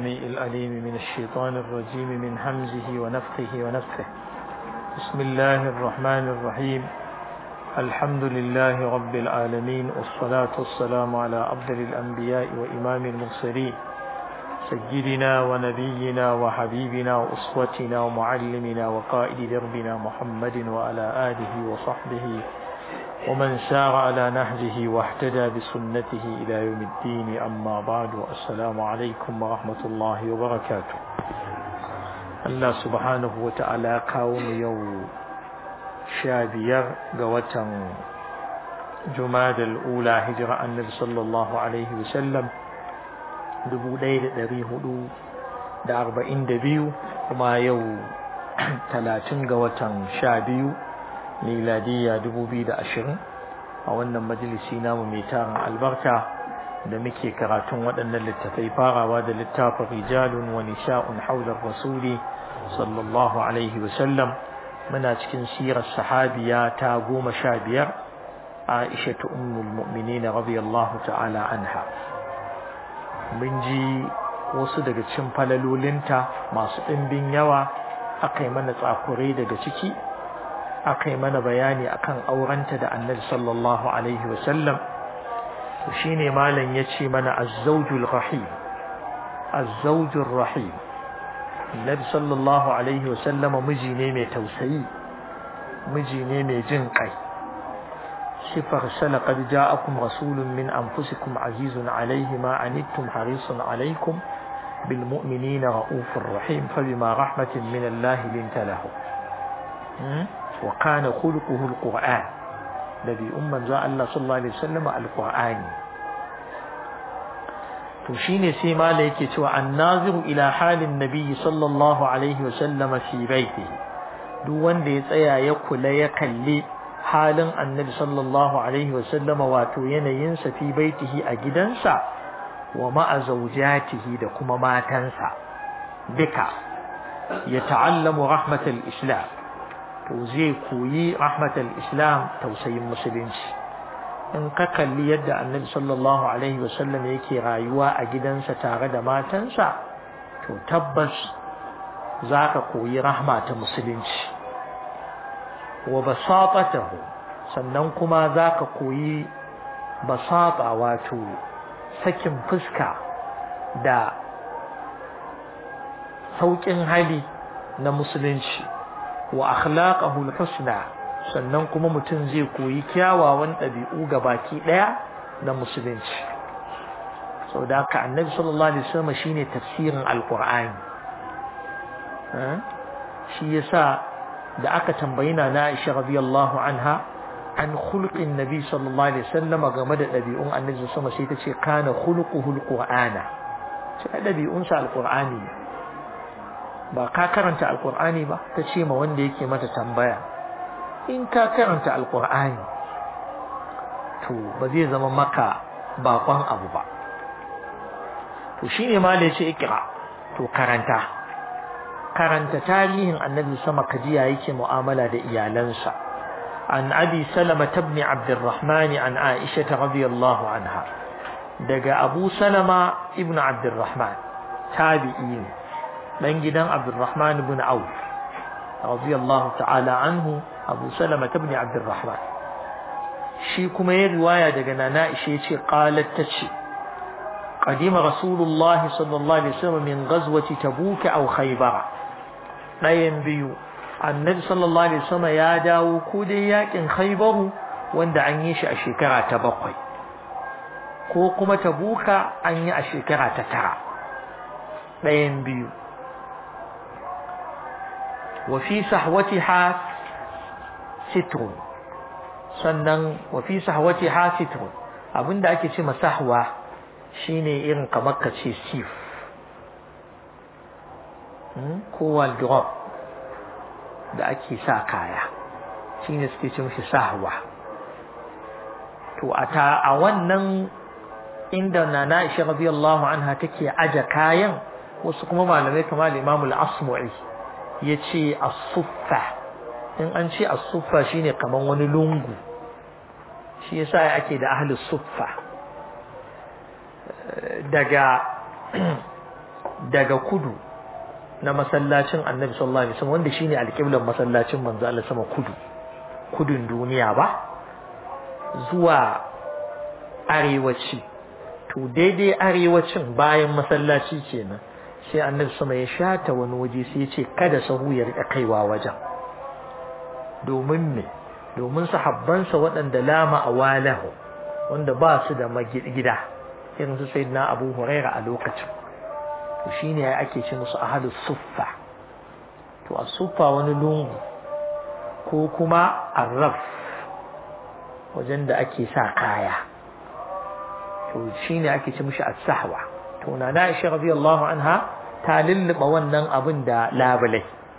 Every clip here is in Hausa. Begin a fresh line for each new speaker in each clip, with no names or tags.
السميع الأليم من الشيطان الرجيم من همزه ونفخه ونفخه بسم الله الرحمن الرحيم الحمد لله رب العالمين والصلاة والسلام على أفضل الأنبياء وإمام المرسلين سيدنا ونبينا وحبيبنا وأسوتنا ومعلمنا وقائد دربنا محمد وعلى آله وصحبه ومن سار على نهجه واهتدى بسنته إلى يوم الدين أما بعد السلام عليكم ورحمة الله وبركاته الله سبحانه وتعالى كون يوم شابير قوة جماد الأولى هجرة النبي صلى الله عليه وسلم dubu ɗaya da ɗari hudu da arba'in da biyu kuma yau talatin ga watan sha biyu miladiya dubu biyu da ashirin a wannan majalisi namu mai tarin albarka da muke karatun waɗannan littafai farawa da littafin rijalun wa nisha'un haular rasuli sallallahu alaihi wasallam muna cikin sirar sahabiya ta goma sha biyar aisha ta ummul mu'minina radiyallahu ta'ala anha mun ji wasu daga cikin falalolinta masu ɗimbin yawa aka yi mana tsakurai daga ciki aka yi mana bayani akan aurenta da annabi sallallahu alaihi wasallam to shine malam ya ce mana azzawjul rahim azzawjul rahim annabi sallallahu alaihi wasallam miji ne mai tausayi miji ne mai jin kai sifar sana qad ja'akum rasulun min anfusikum azizun alayhi ma anittum harisun alaykum bil mu'minina ra'ufur rahim fabima rahmatin min Allah linta lahu wa kana khuluquhu alquran nabi umman za Allah sallallahu alaihi wasallam alqur'ani to shine sai mala yake cewa annaziru ila halin nabi sallallahu alaihi wasallam fi baitihi duk wanda ya tsaya ya kula ya kalli halin annabi sallallahu alaihi wasallam wato yanayinsa fi baitihi a gidansa wa ma'a zawjatihi da kuma matansa duka ya ta'allamu rahmatal islam to zai koyi rahmatal islam tausayin musulunci in ka kalli yadda annabi sallallahu alaihi wasallam yake rayuwa a gidansa tare da matansa to tabbas za ka koyi rahma ta musulunci wa basatatahu sannan kuma za ka koyi basata wato sakin fuska da sauƙin hali na musulunci wa akhlaqahu husna sannan kuma mutum zai koyi kyawawan ɗabi'u ga baki ɗaya na musulunci sau da haka annabi sallallahu alaihi wasallam shine tafsirin alqur'ani shi yasa da aka tambayi na Aisha radiyallahu anha an khulqin nabi sallallahu alaihi wasallam game da ɗabi'un annabi sama sai ta ce kana khuluquhu alqur'ana sai ɗabi'un sa alqur'ani ba ka karanta alqur'ani ba ta ce ma wanda yake mata tambaya in ka karanta alqur'ani to ba zai zama maka bakon abu ba to shine ma da yace ikra to karanta karanta tarihin annabi sama kajiya yake mu'amala da iyalansa عن أبي سلمة بن عبد الرحمن عن عائشة رضي الله عنها دقى أبو سلمة ابن عبد الرحمن تابعين من جدا عبد الرحمن بن عوف رضي الله تعالى عنه أبو سلمة بن عبد الرحمن شي كما رواية دقى نائشة قالت تشي قدم رسول الله صلى الله عليه وسلم من غزوة تبوك أو خيبر لا ينبيو annabi sallallahu alaihi wasallam ya dawo ko dai yakin khaybaru wanda an yi shi a shekara ta bakwai ko kuma tabuka an yi a shekara ta tara ɗayan biyu wa fi sahwatiha sitrun sannan wa fi sahwatiha sitrun abinda ake ce masahwa shine irin kamar ka ce sif ko wardrobe da ake sa kaya shine suke ce mishi sahwa to a ta a wannan inda nana Aisha radiyallahu anha take aje kayan wasu kuma malamai kamar Imam al-Asmu'i yace as-suffa in an ce as-suffa shine kaman wani lungu shi yasa ake da ahli suffa daga daga kudu na masallacin annabi sallallahu alaihi wasallam wanda shine alƙiblan masallacin manzo Allah sama kudu kudun duniya ba zuwa arewaci to daidai arewacin bayan masallaci kenan sai annabi sama ya shata wani waje sai ya ce kada sahu ya rika kaiwa wajen domin me domin sahabbansa waɗanda lama awalahu wanda ba su da gida irin su sayyidina Abu Huraira a lokacin to shine ake ce musu ahlus suffa to as-suffa wani lungu ko kuma arraf wajen da ake sa kaya to shine ake ce mishi as-sahwa to na Aisha radiyallahu anha ta lulluba wannan abin da labulai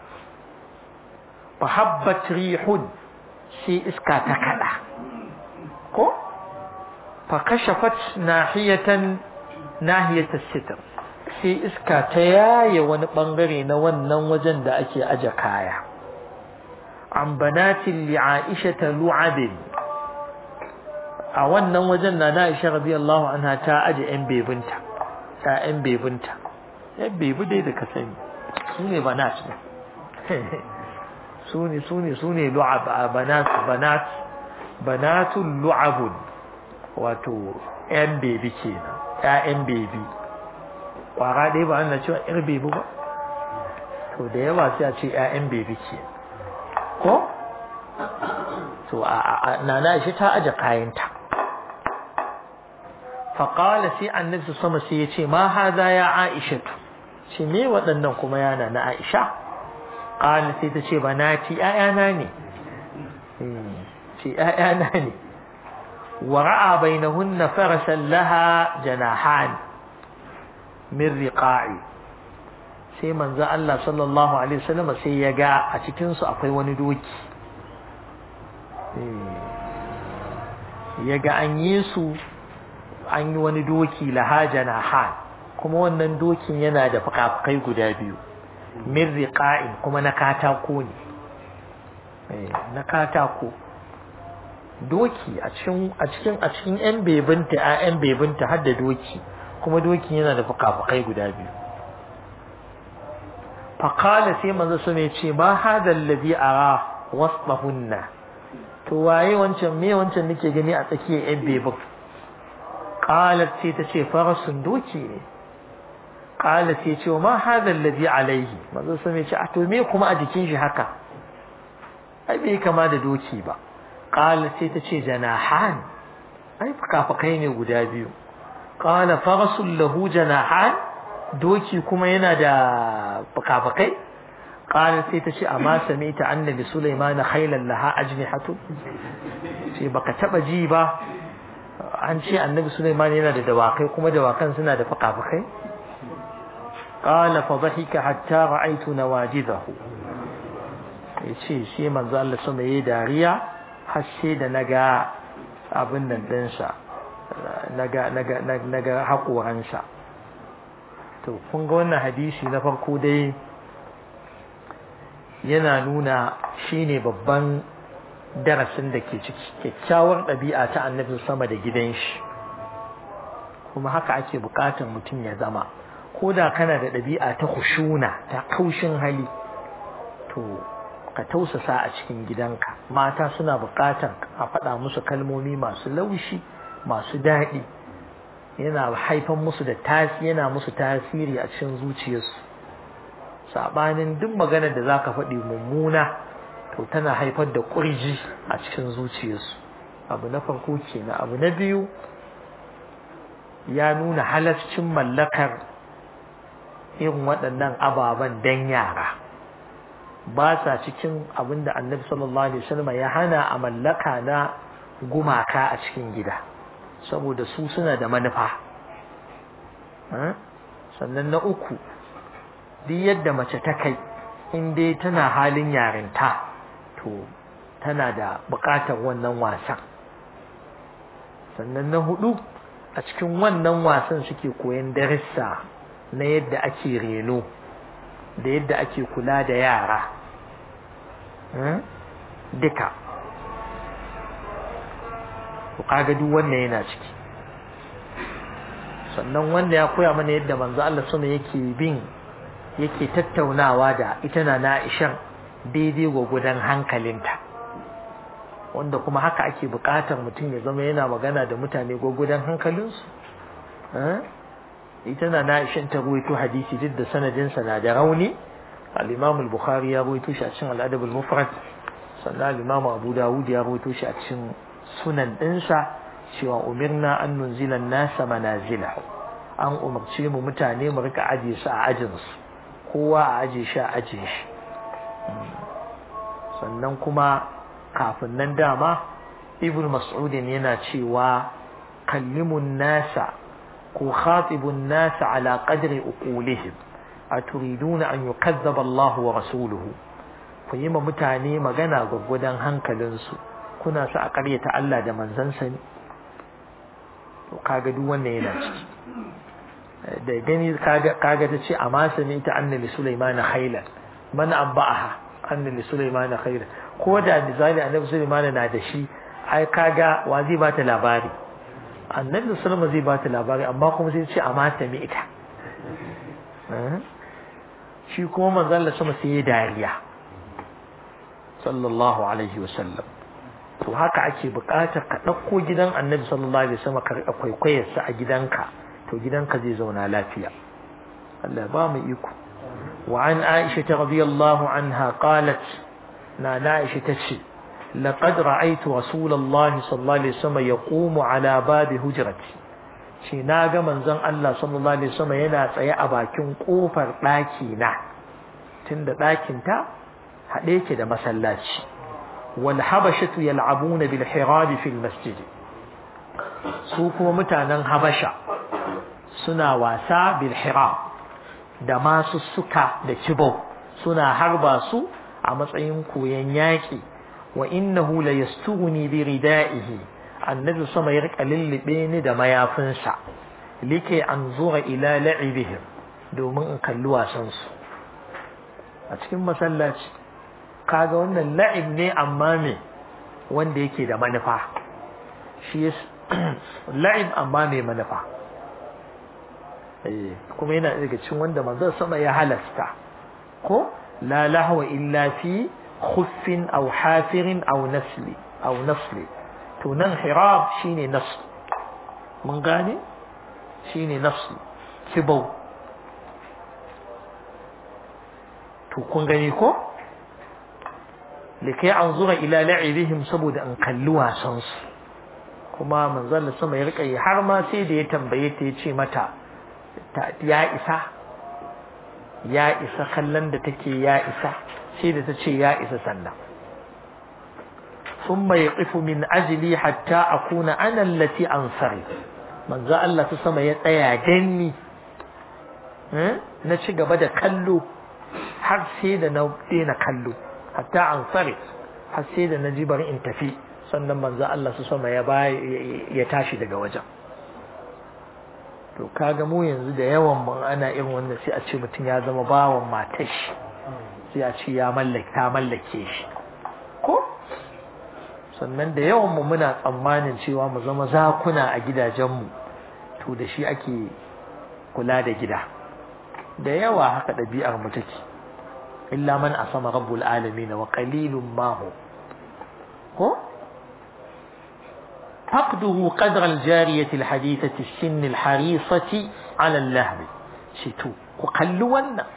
fa habbat rihun shi iska ta kada ko fa kashafat nahiyatan nahiyat as-sitr sai iska ta yaye wani bangare na wannan wajen da ake aje kaya an banatin li Aisha lu'abin a wannan wajen na na Aisha radiyallahu anha ta aje yan bebinta ta yan bebinta yan bebi dai da ka sani su ne banat ne su ne su ne su ne lu'ab banat banat banatul lu'abun wato yan bebi kenan ƴaƴan bebi kwara dai ba ana cewa yar bebi ba to da yawa sai a ce ƴaƴan bebi ke ko to a nana shi ta aje kayanta faƙala sai annabi sama sai ya ce ma haza ya aisha shi me waɗannan kuma yana na aisha ƙala sai ta ce ba na ci ƴaƴana ne ce ƴaƴana ne wa ra'a bainahunna farasan laha janahan min riqa'i sai manzo Allah sallallahu alaihi wasallam sai ya ga a cikin su akwai wani doki ya ga an yi su an yi wani doki lahajana han kuma wannan dokin yana da fukafukai guda biyu min riqa'in kuma na katako ne na katako doki a cikin a cikin a cikin yan bebinta a yan bebinta har da doki kuma dokin yana da fukafukai guda biyu faqala sai manzo su ne ce ma hadal ladhi ara wasbahunna to waye wancan me wancan nake gani a tsakiyar yan bebin qalat sai ta ce farasun doki ne qalat sai ce ma hadal ladhi alaihi manzo su ne ce a to me kuma a jikin shi haka ai bai kama da doki ba qalat sai ta ce janahan ai fukafukai ne guda biyu qala farasul lahu janahan doki kuma yana da fukafukai qala sai ta ce amma sami'ta annabi sulaiman khaylan laha ajnihatu sai baka taba ji ba an ce annabi sulaiman yana da dawakai kuma dawakan suna da fukafukai qala fa dhahika hatta ra'aytu nawajidahu yace sai manzo Allah sama yayi dariya har sai da naga abin nan dinsa naga naga naga haƙoransa to kun ga wannan hadisi na farko dai yana nuna shine babban darasin da ke ciki kyakkyawar ɗabi'a ta annabi sama da gidan shi kuma haka ake buƙatar mutum ya zama ko da kana da ɗabi'a ta hushuna ta kaushin hali to ka tausasa a cikin gidanka mata suna buƙatar a faɗa musu kalmomi masu laushi masu daɗi yana haifan musu da tasiri yana musu tasiri a cikin zuciyarsu sabanin duk maganar da zaka faɗi mummuna to tana haifar da ƙurji a cikin zuciyarsu abu na farko kenan abu na biyu ya nuna halascin mallakar irin waɗannan ababen dan yara ba sa cikin abin da annabi sallallahu alaihi wasallam ya hana a mallaka na gumaka a cikin gida saboda su suna da manufa sannan na uku duk yadda mace ta kai in dai tana halin yarinta to tana da buƙatar wannan wasan sannan na hudu a cikin wannan wasan suke koyan darussa na yadda ake reno da yadda ake kula da yara duka to kaga duk wannan yana ciki sannan wanda ya koya mana yadda manzo Allah sama yake bin yake tattaunawa da ita na Aisha daidai gwagwadon hankalinta wanda kuma haka ake buƙatar mutum ya zama yana magana da mutane gwagwadon hankalinsu ita na Aisha ta ruwaito hadisi duk da sanadinsa na da rauni al-Imam al-Bukhari ya ruwaito shi a cikin al-Adab al-Mufrad sannan al-Imam Abu Dawud ya ruwaito shi a cikin sunan ɗinsa cewa umirna an nunzila nasa manazila an umarce mu mutane mu rika aje su a ajinsu kowa a aje shi a ajin shi sannan kuma kafin nan dama ibn mas'udin yana cewa kallimun nasa ko khatibun nasa ala qadri uqulihim aturiduna an yukazzaba Allah wa rasuluhu ku yi ma mutane magana gwaggwadon hankalinsu kuna su a ƙaryata Allah da manzansa ne to kaga duk wannan yana ciki da gani kaga kaga ta ce amma sami ta annabi Sulaiman khailan man abba'aha annabi Sulaiman khailan ko da misali annabi Sulaiman na da shi ai kaga wa zai ba ta labari annabi Sulaiman zai ba ta labari amma kuma sai ce amma sami ita shi kuma manzon Allah sama sai ya dariya sallallahu alaihi wasallam to haka ake buƙatar ka ɗauko gidan annabi sallallahu alaihi wasallam ka riƙa kwaikwayarsa a gidanka to gidanka zai zauna lafiya Allah ba mu iko wa an Aisha radiyallahu anha qalat na Aisha tace laqad ra'aytu rasulullahi sallallahu alaihi wasallam yaqumu ala babi hujrati shi na ga manzon Allah sallallahu alaihi wasallam yana tsaye a bakin kofar ɗaki na tunda ɗakin ta haɗe yake da masallaci والحبشة يلعبون بالحراب في المسجد su kuma mutanen habasha suna wasa bil hiram da masu suka da kibau suna harba su a matsayin koyon yaƙi wa innahu la yastuguni bi ridaihi annabi sama ya rika lullube ni da mayafinsa like an zuwa ila la'ibihim domin in kalli wasan su a cikin masallaci kaga wannan la'ib ne amma me wanda yake da manufa shi la'ib amma mai manufa eh kuma yana daga cikin wanda manzon sama ya halasta ko la lahwa illa fi khuffin aw hafirin aw nasli aw nasli to nan hirab shine nasl mun gane shine nasl kibau to kun gani ko likai an zura ila la'ibihim saboda an kalli wasan su kuma manzon sama ya rika yi har ma sai da ya tambaye ta ya ce mata ya isa ya isa kallon da take ya isa sai da ta ce ya isa sannan ثم يقف من أجلي حتى أكون أنا التي أنصرف من ذا الله تسمى يتأيى جني نشي قبدا كلو har sai da na daina kallo hatta an sarif har sai da na ji bari in tafi sannan manzo Allah su sama ya ya tashi daga wajen to kaga mu yanzu da yawan mun ana irin wannan sai a ce mutum ya zama bawan matar shi sai a ce ya mallake ta mallake shi ko sannan da yawan mu muna tsammanin cewa mu zama zakuna a gidajenmu to da shi ake kula da gida da yawa haka ɗabi'ar mu take illa man asama rabbul alamin wa qalilun ma hu ko فقده قدر الجارية الحديثة السن الحريصة على اللهب شتو كقلوا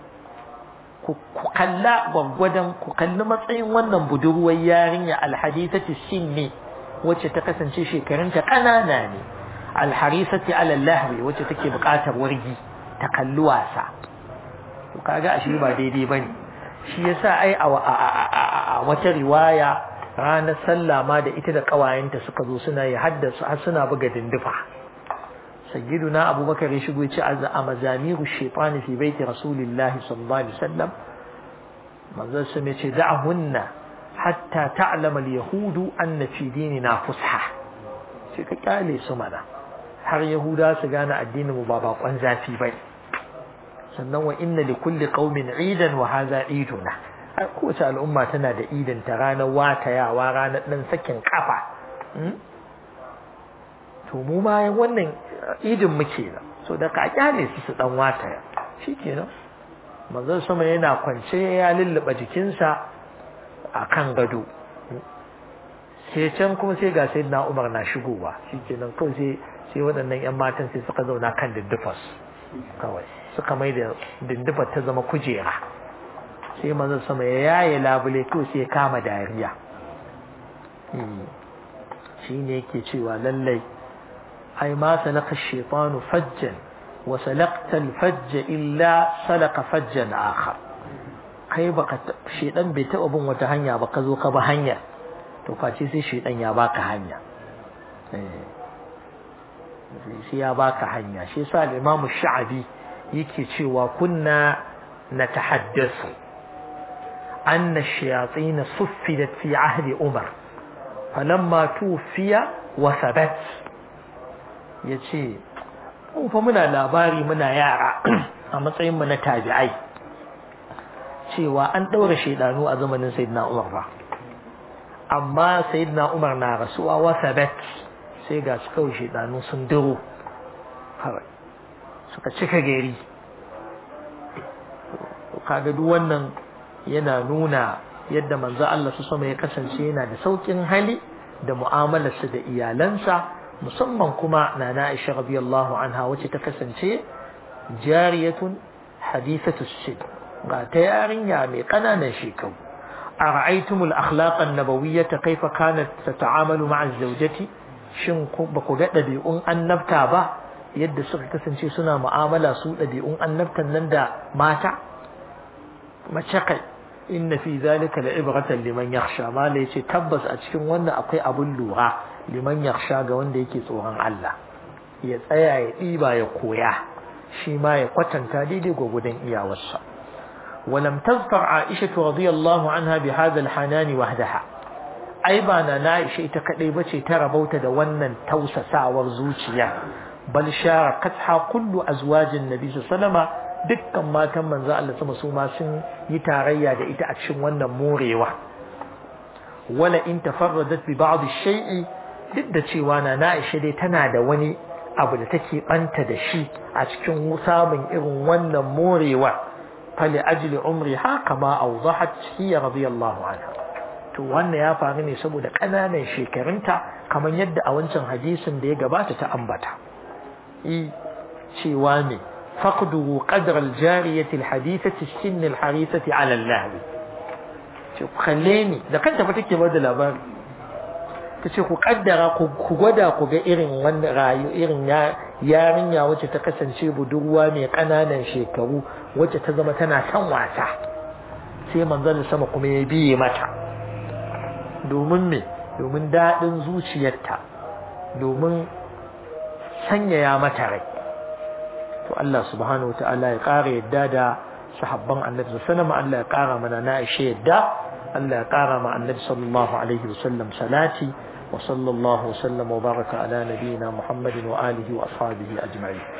كقلا وغدن كقلا matsayin wannan budurwar yarinya alhadithati sinni wacce ta kasance shekarunta kanana ne alharisati ala lahwi wacce take buƙatar wargi ta kalli wasa to kaga ashe ba daidai bane shi yasa ai a wata riwaya ranar sallah ma da ita da kawayenta suka zo suna yi haddasa har suna buga dindufa sayyiduna abubakar ya shigo ya ce a mazamiru shaitani fi baiti rasulillahi sallallahu alaihi wasallam manzon sun ya ce da'ahunna hatta ta'lama al-yahudu anna fi dinina fusha sai ka kyale su mana har yahuda su gane addinin mu ba bakon zafi bai sannan wa inna li kulli qaumin idan wa hadha iduna kowace al'umma tana da idin ta ranar watayawa ranar dan sakin kafa to mu ma wannan idin muke da so da ka kyale su su dan wata shikenan manzon sama yana kwance ya lulluɓa jikinsa a kan gado sai can kuma sai ga sai na umar na shigowa shikenan kawai sai sai waɗannan yan matan sai suka zauna kan dindifas kawai suka mai da dindifar ta zama kujera sai manzon sama ya yaye labule to sai ya kama dariya shi ne yake cewa lallai ai ma salaka shaitanu fajjan wa salakta alfajja illa salaka fajjan akhar kai baka shedan bai taba bin wata hanya ba ka zo ka ba hanya to face sai shedan ya baka hanya eh sai ya baka hanya shi yasa al-Imam Sha'abi yake cewa kunna natahaddathu anna ash-shayatin suffidat fi ahdi Umar falamma tufiya wa thabat yace mu fa muna labari muna yara a matsayin mu na tabi'ai cewa an daura shedanu a zamanin sayyidina Umar ba amma sayyidina Umar na rasuwa wa thabat sai ga su kawai shedanu sun duro kawai suka cika gari kaga duk wannan yana nuna yadda manzo Allah su sama ya kasance yana da saukin hali da mu'amalarsa da iyalansa musamman kuma nana Aisha radiyallahu anha wacce ta kasance jariyatun hadithatu sid ga ta yarinya mai kananan shekaru ara'aytumul akhlaq an-nabawiyyah kayfa kanat tata'amalu ma'a zawjati shin ba ku ga ɗabi'un annabta ba yadda suka kasance suna mu'amala su ɗabi'un annabtan nan da mata mace kai inna fi zalika la'ibratan liman yakhsha mala yace tabbas a cikin wannan akwai abun lura liman yakhsha ga wanda yake tsoron Allah ya tsaya ya ɗiba ya koya shi ma ya kwatanta daidai gwagwadon iyawarsa ولم تذكر عائشة رضي الله عنها بهذا الحنان وحدها ai ba na na ishe ita kadai bace ta rabauta da wannan tausasawar zuciya bal sharakatha kullu azwajin nabi sallama dukkan matan manzo Allah sama su ma sun yi tarayya da ita a cikin wannan morewa wala in tafarradat bi ba'd shay'i duk da cewa na na ishe dai tana da wani abu da take banta da shi a cikin samun irin wannan morewa fali ajli umri ha kama awdahat hiya radiyallahu anha to wannan ya faru ne saboda ƙananan shekarunta kamar yadda a wancan hadisin da ya gabata ta ambata i cewa ne faqdu qadra al-jariyati al-hadithati sin al-harithati ala al-lahw ce kalle ni da kanta fa take bada labari tace ku kaddara ku gwada ku ga irin wannan rayu irin yarinya wacce ta kasance budurwa mai ƙananan shekaru wacce ta zama tana son wasa sai manzon sama kuma ya biye mata domin me domin daɗin zuciyarta domin sanyaya mata rai to Allah subhanahu wataala ya ƙara yadda da sahabban annabi sallallahu Allah ya ƙara mana na ishe yadda Allah ya ƙara ma annabi sallallahu alaihi wasallam salati wa sallallahu wasallam wa baraka ala nabiyyina Muhammadin wa alihi wa ashabihi ajma'in